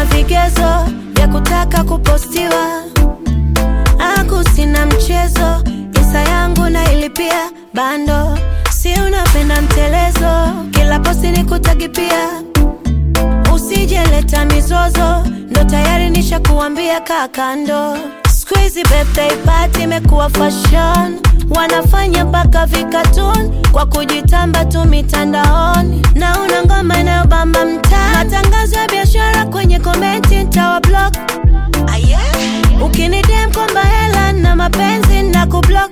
una vigezo vya kutaka kupostiwa aku sina mchezo isa yangu na ilipia bando si unapenda mtelezo kila posti ni kutagi pia usijeleta mizozo ndo tayari nishakuambia kakando squeezy birthday party imekuwa fashion wanafanya mpaka vikatun kwa kujitamba tu mitandaoni na una ngoma inayobamba mtaa matangazo ya biashara kwenye komenti ntawa block ukinidem kwamba hela na mapenzi na kublok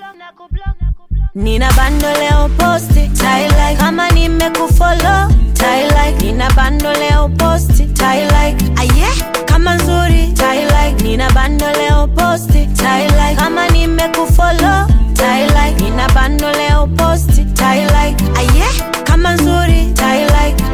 nina bando leo posti like. kama nimekufolo like. nina bando leo posti like. aye kama nzuri like. nina bando leo posti like. kama nimekufolo like. nina bando leo posti like. aye kama nzuri like.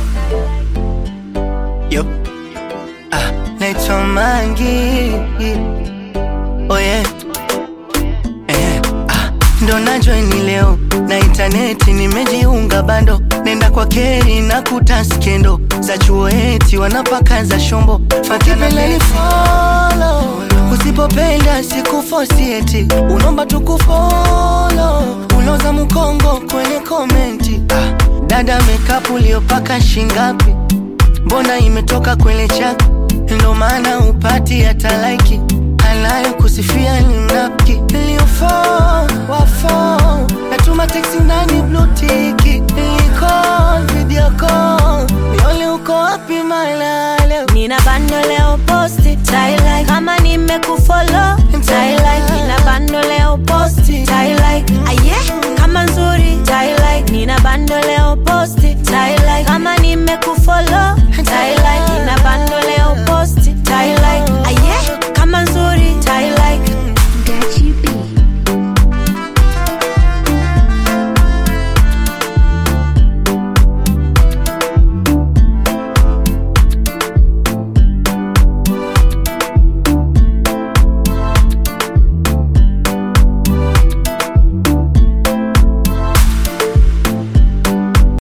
Yo. Ah, naitwa Mangi. Oh yeah. Eh, ah, ndo najoini leo na intaneti nimejiunga bando nenda kwa keri na kuta skendo za chuo eti wanapaka za shombo fakipeleni folo usipopenda sikufosi eti unomba tukufolo uloza mkongo kwenye komenti ah, dada mekapu uliopaka shingapi mbona imetoka kwenye chaka ndo maana upati hata laiki anayo kusifia ni mnafiki iliyofo wafo natuma teksi nani blutiki iliko video call niole uko wapi malale nina bando leo posti like. kama nimekufolo